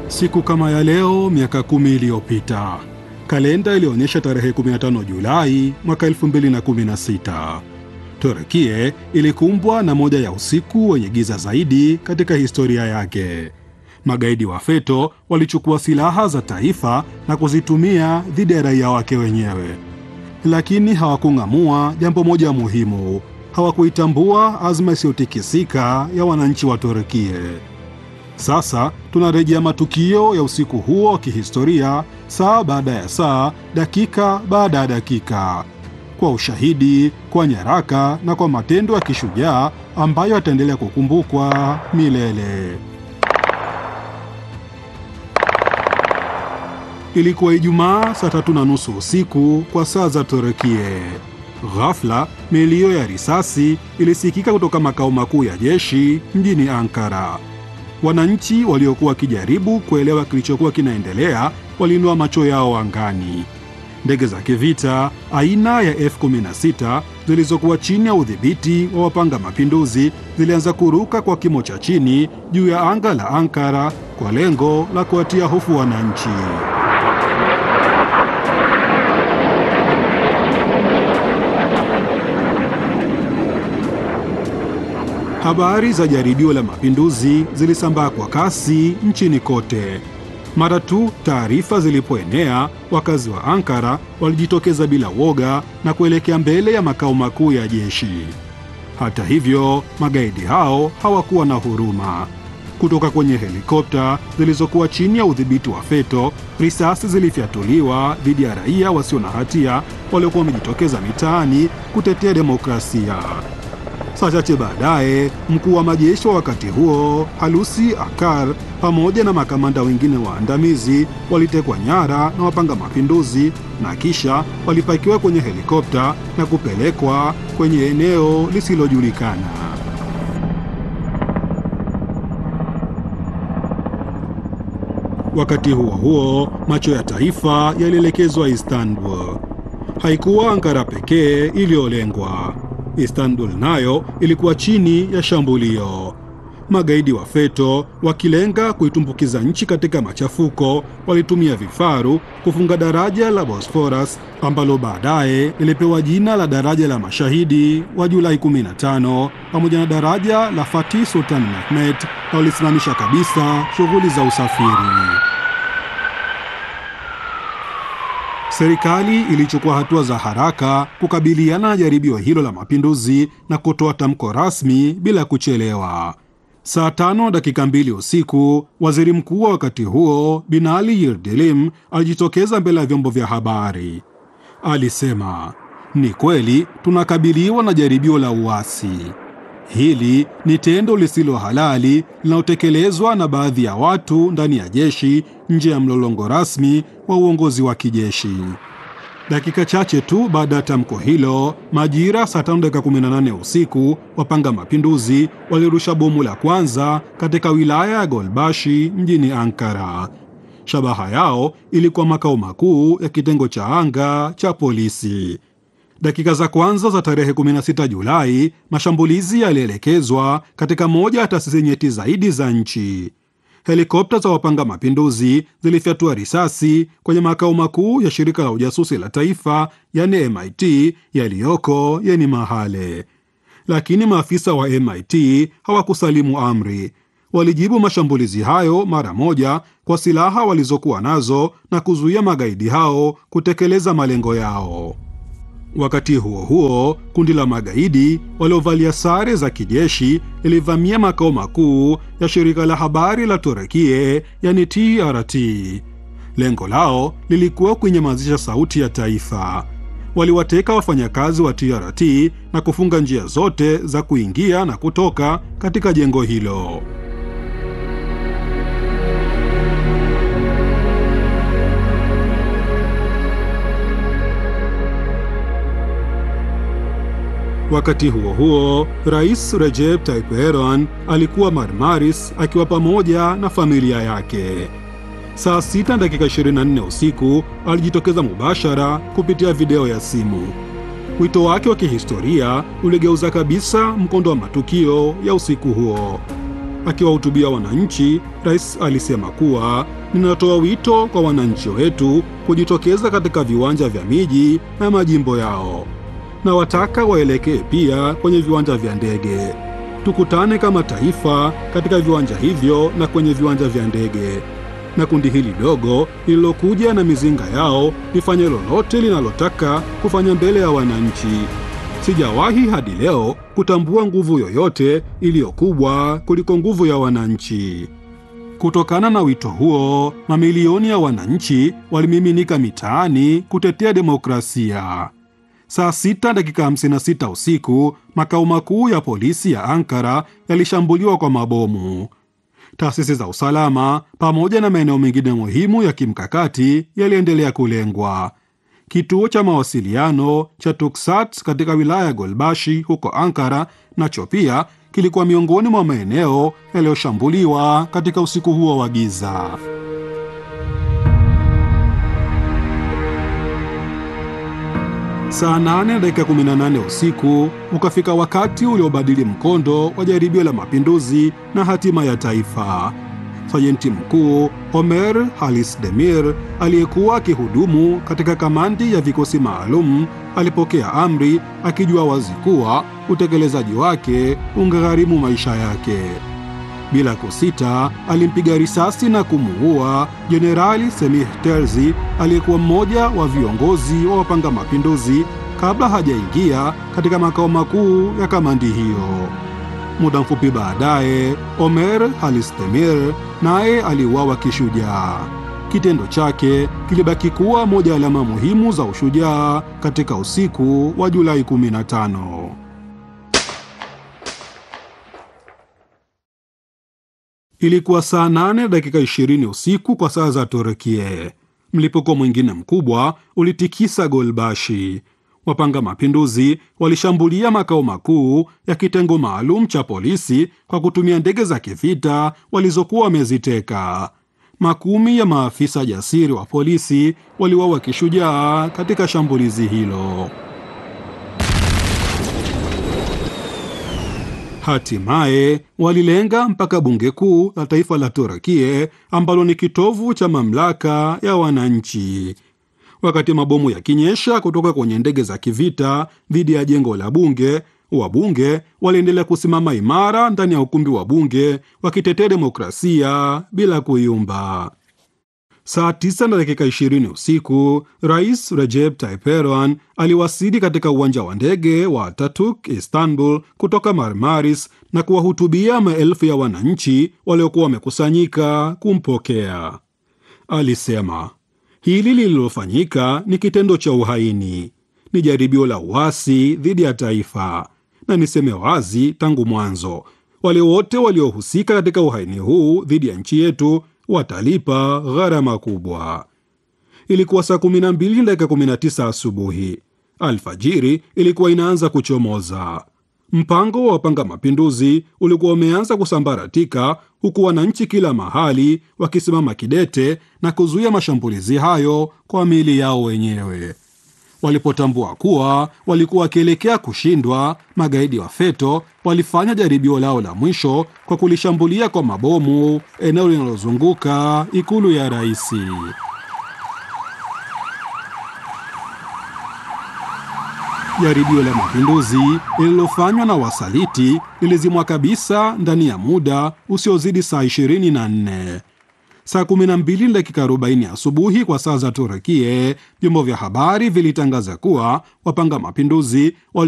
Siku kama ya leo miaka kumi iliyopita, kalenda ilionyesha tarehe 15 Julai mwaka 2016, Turkie ilikumbwa na moja ya usiku wenye giza zaidi katika historia yake. Magaidi wa FETÖ walichukua silaha za taifa na kuzitumia dhidi ya raia wake wenyewe, lakini hawakung'amua jambo moja muhimu: hawakuitambua azma isiyotikisika ya wananchi wa Turkie. Sasa tunarejea matukio ya usiku huo wa kihistoria, saa baada ya saa, dakika baada ya dakika, kwa ushahidi, kwa nyaraka na kwa matendo ya kishujaa ambayo yataendelea kukumbukwa milele. Ilikuwa Ijumaa saa tatu na nusu usiku kwa saa za Turkie. Ghafla milio ya risasi ilisikika kutoka makao makuu ya jeshi mjini Ankara. Wananchi waliokuwa wakijaribu kuelewa kilichokuwa kinaendelea waliinua macho yao angani. Ndege za kivita aina ya F-16 zilizokuwa chini ya udhibiti wa wapanga mapinduzi zilianza kuruka kwa kimo cha chini juu ya anga la Ankara kwa lengo la kuwatia hofu wananchi. Habari za jaribio la mapinduzi zilisambaa kwa kasi nchini kote. Mara tu taarifa zilipoenea, wakazi wa Ankara walijitokeza bila woga na kuelekea mbele ya makao makuu ya jeshi. Hata hivyo, magaidi hao hawakuwa na huruma. Kutoka kwenye helikopta zilizokuwa chini ya udhibiti wa FETÖ, risasi zilifyatuliwa dhidi ya raia wasio na hatia waliokuwa wamejitokeza mitaani kutetea demokrasia. Saa chache baadaye mkuu wa majeshi wa wakati huo Halusi Akar pamoja na makamanda wengine waandamizi walitekwa nyara na wapanga mapinduzi na kisha walipakiwa kwenye helikopta na kupelekwa kwenye eneo lisilojulikana. Wakati huo huo, macho ya taifa yalielekezwa Istanbul. Haikuwa Ankara pekee iliyolengwa. Istanbul nayo ilikuwa chini ya shambulio. Magaidi wa FETÖ wakilenga kuitumbukiza nchi katika machafuko, walitumia vifaru kufunga daraja la Bosphorus ambalo baadaye lilipewa jina la daraja la mashahidi wa Julai 15 pamoja na daraja la Fatih Sultan Mehmet na walisimamisha kabisa shughuli za usafiri. Serikali ilichukua hatua za haraka kukabiliana na jaribio hilo la mapinduzi na kutoa tamko rasmi bila kuchelewa. Saa tano dakika mbili usiku, waziri mkuu wa wakati huo Binali Yildirim alijitokeza mbele ya vyombo vya habari. Alisema, ni kweli tunakabiliwa na jaribio la uasi. Hili ni tendo lisilo halali linalotekelezwa na baadhi ya watu ndani ya jeshi nje ya mlolongo rasmi wa uongozi wa kijeshi. Dakika chache tu baada ya tamko hilo, majira saa tano dakika 18 usiku, wapanga mapinduzi walirusha bomu la kwanza katika wilaya ya Golbashi mjini Ankara. Shabaha yao ilikuwa makao makuu ya kitengo cha anga cha polisi. Dakika za kwanza za tarehe 16 Julai, mashambulizi yalielekezwa katika moja ya taasisi nyeti zaidi za nchi. Helikopta za wapanga mapinduzi zilifyatua risasi kwenye makao makuu ya shirika la ujasusi la taifa, yani MIT, yaliyoko Yeni Mahale. Lakini maafisa wa MIT hawakusalimu amri. Walijibu mashambulizi hayo mara moja kwa silaha walizokuwa nazo na kuzuia magaidi hao kutekeleza malengo yao. Wakati huo huo, kundi la magaidi waliovalia sare za kijeshi lilivamia makao makuu ya shirika la habari la Turekie, yani TRT. Lengo lao lilikuwa kuinyamazisha sauti ya taifa. Waliwateka wafanyakazi wa TRT na kufunga njia zote za kuingia na kutoka katika jengo hilo. Wakati huo huo, Rais Recep Tayyip Erdogan alikuwa Marmaris akiwa pamoja na familia yake. Saa 6 dakika 24 usiku alijitokeza mubashara kupitia video ya simu. Wito wake wa kihistoria uligeuza kabisa mkondo wa matukio ya usiku huo. akiwahutubia wananchi, rais alisema kuwa ninatoa wito kwa wananchi wetu kujitokeza katika viwanja vya miji na majimbo yao, na wataka waelekee pia kwenye viwanja vya ndege. Tukutane kama taifa katika viwanja hivyo na kwenye viwanja vya ndege, na kundi hili dogo lililokuja na mizinga yao lifanye lolote linalotaka kufanya mbele ya wananchi. Sijawahi hadi leo kutambua nguvu yoyote iliyo kubwa kuliko nguvu ya wananchi. Kutokana na wito huo, mamilioni ya wananchi walimiminika mitaani kutetea demokrasia. Saa sita dakika 56 usiku, makao makuu ya polisi ya Ankara yalishambuliwa kwa mabomu. Taasisi za usalama pamoja na maeneo mengine muhimu ya kimkakati yaliendelea kulengwa. Kituo cha mawasiliano cha Tuksat katika wilaya ya Golbashi huko Ankara nacho pia kilikuwa miongoni mwa maeneo yaliyoshambuliwa katika usiku huo wa giza. Saa 8 dakika 18 usiku ukafika wakati uliobadili mkondo wa jaribio la mapinduzi na hatima ya taifa. Sajenti mkuu Omer Halis Demir aliyekuwa akihudumu katika kamandi ya vikosi maalum alipokea amri akijua wazi kuwa utekelezaji wake ungegharimu maisha yake. Bila kusita, alimpiga risasi na kumuua Jenerali Semih Terzi aliyekuwa mmoja wa viongozi wa wapanga mapinduzi kabla hajaingia katika makao makuu ya kamandi hiyo. Muda mfupi baadaye, Omer Halistemir naye aliuawa kishujaa. Kitendo chake kilibaki kuwa moja ya alama muhimu za ushujaa katika usiku wa Julai 15. Ilikuwa saa 8 dakika 20 usiku kwa saa za Turkie. Mlipuko mwingine mkubwa ulitikisa Golbashi. Wapanga mapinduzi walishambulia makao makuu ya kitengo maalum cha polisi kwa kutumia ndege za kivita walizokuwa wameziteka. Makumi ya maafisa jasiri wa polisi waliuawa kishujaa katika shambulizi hilo. Hatimaye walilenga mpaka bunge kuu la taifa la Turkie ambalo ni kitovu cha mamlaka ya wananchi. Wakati mabomu yakinyesha kutoka kwenye ndege za kivita dhidi ya jengo la bunge, wabunge waliendelea kusimama imara ndani ya ukumbi wa bunge wakitetea demokrasia bila kuyumba. Saa tisa na dakika ishirini usiku Rais Recep Tayyip Erdogan aliwasili katika uwanja wa ndege wa Ataturk Istanbul kutoka Marmaris na kuwahutubia maelfu ya wananchi waliokuwa wamekusanyika kumpokea. Alisema hili lililofanyika ni kitendo cha uhaini, ni jaribio la uasi dhidi ya taifa, na niseme wazi tangu mwanzo, wale wote waliohusika katika uhaini huu dhidi ya nchi yetu watalipa gharama kubwa. Ilikuwa saa 12 dakika 19 asubuhi. Alfajiri ilikuwa inaanza kuchomoza. Mpango wa wapanga mapinduzi ulikuwa umeanza kusambaratika, huku wananchi kila mahali wakisimama kidete na kuzuia mashambulizi hayo kwa mili yao wenyewe. Walipotambua kuwa walikuwa wakielekea kushindwa, magaidi wa FETO walifanya jaribio lao la mwisho kwa kulishambulia kwa mabomu eneo linalozunguka ikulu ya rais. Jaribio la mapinduzi lililofanywa na wasaliti lilizimwa kabisa ndani ya muda usiozidi saa 24. Saa 12 dakika 40 asubuhi kwa saa za Turkie, vyombo vya habari vilitangaza kuwa wapanga mapinduzi